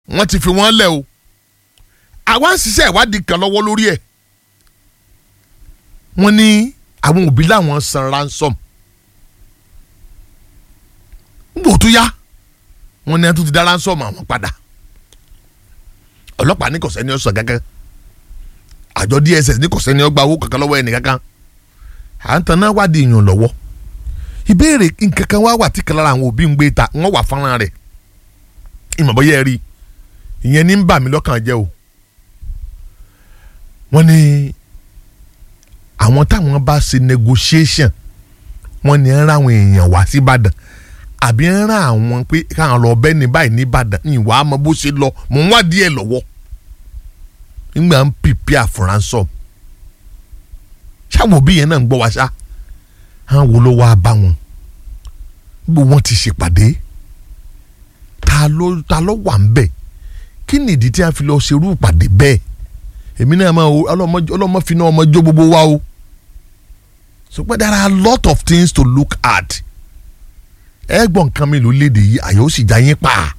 wọ́n ti fi wọ́n lẹ̀ o àwa ń ṣiṣẹ́ ìwádìí kan lọ́wọ́ lórí ẹ̀ wọ́n ní àwọn òbí làwọn san ransom nígbà tó yá wọ́n ní ẹtú ti dá ransom àwọn padà ọlọ́pàá ní kò sẹ́ni ọ̀sán kankan àjọ DSS ní kò sẹ́ni ọgbà owó kankan lọ́wọ́ ẹnì kankan à ń tanná wádìí yàn lọ́wọ́ ìbéèrè nkankan wá wà tí kan lára àwọn òbí ń gbé ta wọ́n wà fọ́nrán rẹ̀ ìmọ̀bọ́yẹ́ rí ìyẹn ní ń bà mí lọ́kàn jẹ́ o wọ́n ní àwọn táwọn bá ṣe negotiation wọ́n ní ń ra àwọn èèyàn wá sí Ìbàdàn àbí ń ra àwọn pé káwọn lọ bẹ́ẹ̀ ní báyìí ní Ìbàdàn ìwà àmọ́ bó ṣe lọ mò ń wá díẹ̀ lọ́wọ́ nígbà ń pìpì àfúránsọ ṣáwọn òbí yẹn náà ń gbọ́ wá ṣá àwọn wo ló wáá bá wọn gbogbo wọn ti ṣèpàdé ta ló ta ló wà ń bẹ̀ kí nìdí tí a fi lọ ṣerú ìpàdé bẹ́ẹ̀ èmi náà máa wo ọlọ́mọ fi náà ọmọ jó gbogbo wa o so pé there are a lot of things to look at ẹ gbọ́n nǹkan mi ló léde yìí àyè ó sì já yín pa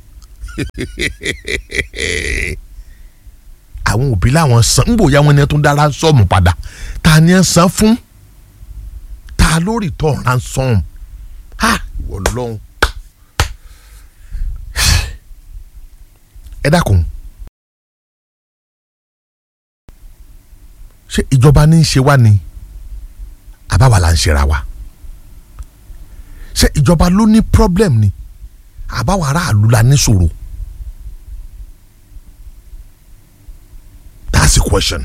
àwọn òbí làwọn san ń bòyá wọn ni tó ń dá ransom padà ta ni ẹ san fún ta ló return ransom ha ìwọ lọ́hùn ẹ dákun. ṣé ìjọba ní í ṣe wá ni àbáwá là ń ṣera wa ṣé ìjọba ló ní problem ni àbáwá aráàlú la ní ṣòro that's the question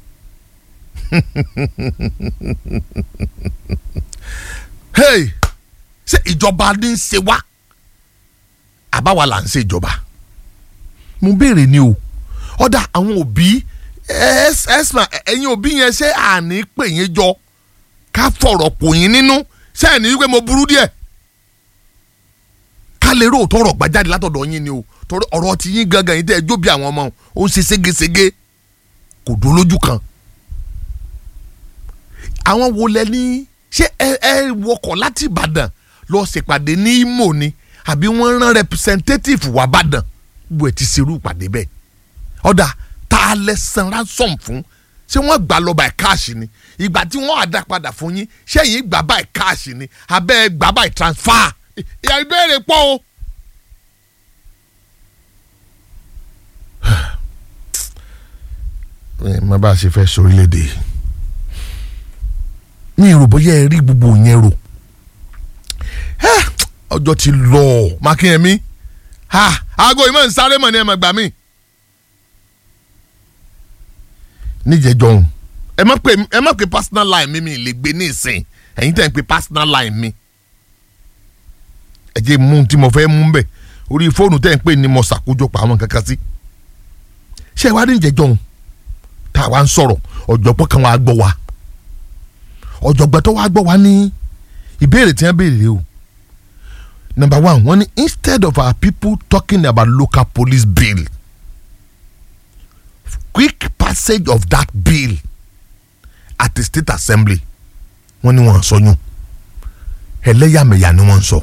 hey ṣé ìjọba ní í ṣe wá àbáwá là ń ṣe ìjọba mo béèrè ni o ọ̀dà àwọn òbí ẹsma ẹ̀yin òbí yẹn ṣé àní pè yín jọ ká fọ̀rọ̀ pò yín nínú ṣé ẹ̀ ní wípé mo burú díẹ̀ ká lè rò tọrọ gbàjáde látọ̀dọ̀ yín ni o torí ọ̀rọ̀ ti yín gangan yín tẹ́ ẹ jó bí àwọn ọmọ ó ń ṣe ségesège kò dó lójú kan àwọn wo lẹ ní ṣé ẹ ẹ wọkọ̀ láti Ìbàdàn lọ ṣèpàdé ní Imo ni àbí wọ́n rán representative wá Ìbàdàn gbogbo ẹ̀ ti ṣerú ìpàdé bẹ́ẹ̀ ọ̀dà tá a lẹ san ransom fún ṣé wọ́n gbà lọ by cash ni ìgbà tí wọ́n àdá padà fún yín ṣé yín gbà by cash ni abẹ́ gbà by transfer ìyá ìbéèrè pọ̀ o. má bá a ṣe fẹ́ sórílẹ̀-èdè mi ò rò bóyá ẹ rí gbogbo yẹn rò ọjọ́ ti lọ mákìyẹmí aago ìmọ̀ nsáré mọ̀ ní ẹ̀ mọ̀ gbà mí. níjẹjọ ọhún ẹ má pè ẹ má pè personal line mi mi lè gbé ní ìsìn ẹ̀yin tẹ̀ ń pè personal line mi ẹ jẹ́ mú tí mo fẹ́ mú bẹ̀ orí fóònù tẹ̀ ń pè ní mo ṣàkójọpọ̀ àwọn kankan sí ṣé ẹ wá ní ìjẹjọ ọhún tá a wá ń sọ̀rọ̀ ọ̀jọ̀gbọ́n kan wàá gbọ́ wa ọ̀jọ̀gbọ́n tó wàá gbọ́ wa ní ìbéèrè tí wọ́n béèrè o number one wọ́n ní instead of our people talking about local police bill quick passage of that bill at the state assembly wọ́n ní wọ́n sọ yún ẹlẹ́yàmẹ̀yà ni wọ́n sọ.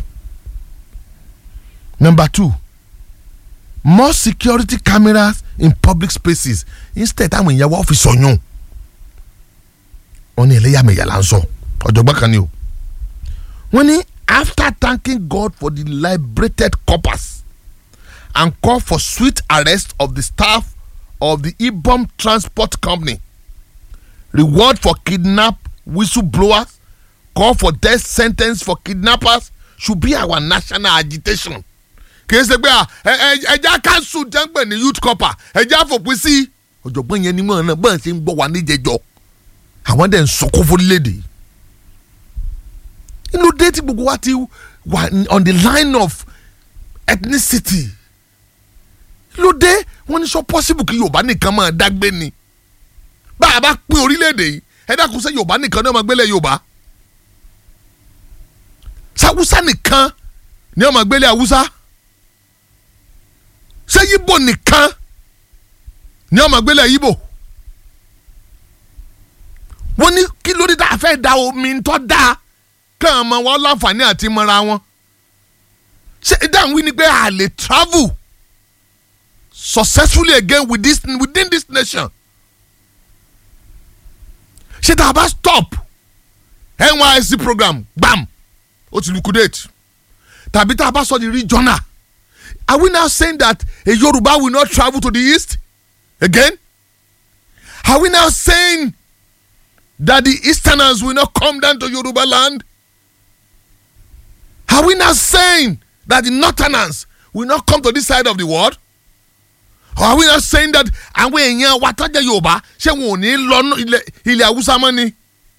number two more security cameras in public spaces instead táwọn èèyàn wọ́n fi sọ yún wọ́n ní ẹlẹ́yàmẹ̀yà là ń sọ ọ̀jọ̀gbọ́n kan ni o wọ́n ní after thanking God for the liberated corpus and call for swift arrest of the staff of the Ibom Transport Company. Reward for kidnap whistleblowers, call for death sentence for kidnappers should be our national agitation. kìí ṣe pé ẹja kanṣu jẹ́ǹpẹ̀ ní youth corper ẹja fòpin sí ọ̀jọ̀gbọ́n yẹn ni mọ̀ náà bọ́n ṣe ń gbọ́ wa níjẹjọ́ àwọn dẹ̀ ń sọkún fúnlédè inú dé tí gbogbo wa ti wà on the line of ethnicity ló dé wọ́n ní sọ possible kí yorùbá nìkan máa dágbé ni bá a bá pín orílẹ̀-èdè yìí ẹ dákun sẹ́ yorùbá nìkan ní ọmọ gbélé yorùbá sáwúsá nìkan ní ọmọ gbélé haúsá ṣé yíbò nìkan ní ọmọ gbélé yíbò wọ́n ní kí ló dé tá a fẹ́ da omi tó dáa kàn mọ́ wọn láǹfààní àti mọ́ra wọn ṣé dáhùn wí ni pé a lè travel successfully again with this, within this nation ṣé tá a bá stop nysc program gbam ó ti liquidate tàbí tá a bá sọ di regional are we now saying that a yoruba will not travel to the east again are we now saying that the easterners will not come down to yoruba land are we now saying that the northerners will not come to this side of the world or are we now saying that àwọn èèyàn wa tọ́jà yorùbá ṣé wọn ò ní lọ ilẹ̀ haúsá mọ́ ni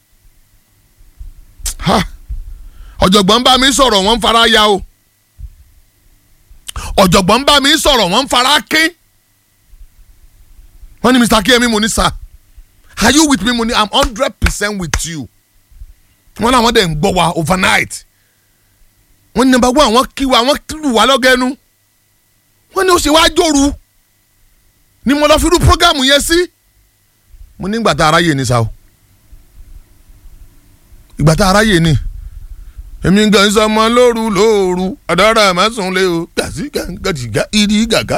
ọ̀jọ̀gbọ́n bá mi sọ̀rọ̀ wọ́n ń fara ya o ọ̀jọ̀gbọ́n bá mi sọ̀rọ̀ wọ́n ń fara ké wọ́n ní mr kemi mo ní sir are you with me mo ní i'm hundred percent with you wọ́n làwọn dẹ̀ ń gbọ́ wa overnight wọ́n ní number one wọ́n kí wa wọ́n lù wá lọ́gẹ́nu wọ́n ní ó ṣe wá jòrú ni mo lọ fi rú programu yẹn sí mo ní ìgbà tá aráyè ni sa o ìgbà tá aráyè ni èmi gan sọmọ lóru lóru ọ̀dọ́rọ̀ àmọ́ sùn lé o gàsí gàgàdìgà ìdí gàgà